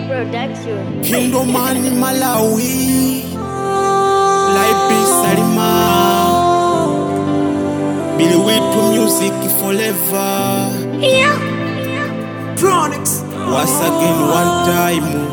Production. Kindomani Malawi Laipi Salima Billy Witu Music Forever Chronics. Once again one time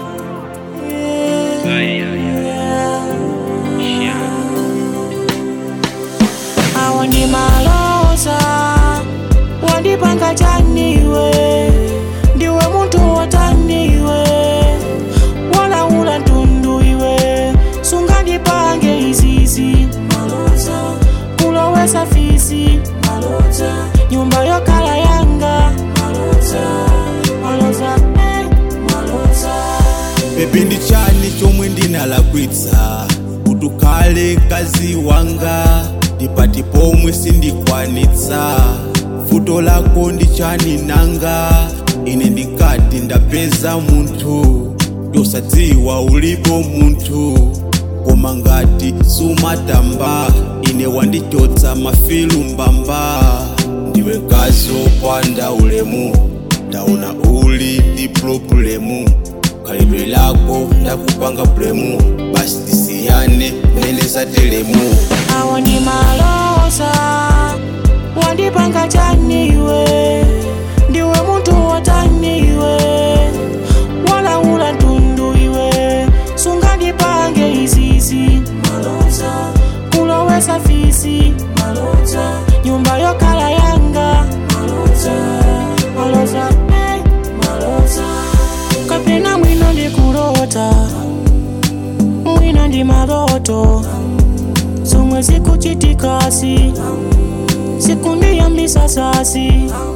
Awandi maloza wandipanga chaniwe ndiwe muntu wataniwe walaula ntundu iwe sungandipange izizi kulowesa fisi nyumba yokala yanga maloza eh, maloza Baby ndi chani chomwe ndinalakwitsa utukale kazi wanga ndipati pomwe sindikwanitsa futo lako ndi chani nanga ine ndikati ndapeza munthu tosadziwa ulipo munthu koma ngati sumatamba ine wandichotsa mafilu mbamba ndiwe kazi opanda ulemu ndaona uli ndi problemu khalidwe lako ndakupanga bulemu basi tisiyane mene satelemu awa ndi maloza wandipanga chaniwe ndiwe muntu wataniwe walaula ntundu iwe sungandipange izizi kulowesa fisi nyumba yokala yanga maloza eh, kapena mwino ndikulota mwina ndi maloto zomwe zikuchitikasi sikundiyambisa sasi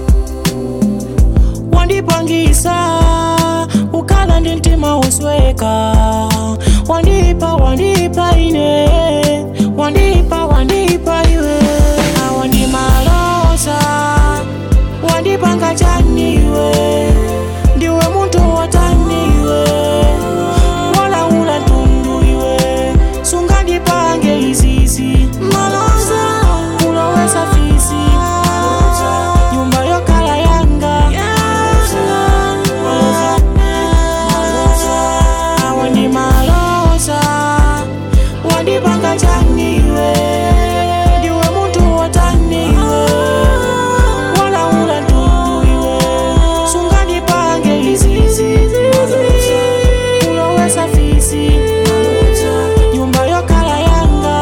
wandipangisa ukala ndi mtima usweka wandipa wandipa ine wandipa wandipa iwe awa ndi maloza wandipanga chaniwe ndiwe muntu wataniwe walaula ntundu iwe sungandipange izizi maloza kulowesa fisi nyumba yokala yanga Maloza, maloza. awa ndi maloza wandipanga chaniwe ndiwe muntu wataniwe walaula ntundu iwe sungandipange izizi kulowesa fisi nyumba yokala yanga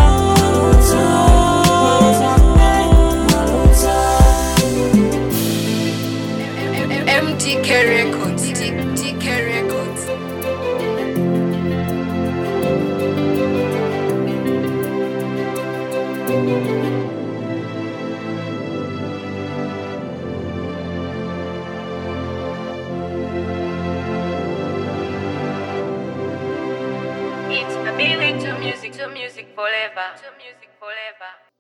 Maloza, eh, maloza. MTK Records. TK Records. It's a billing to music, to music forever, to music forever.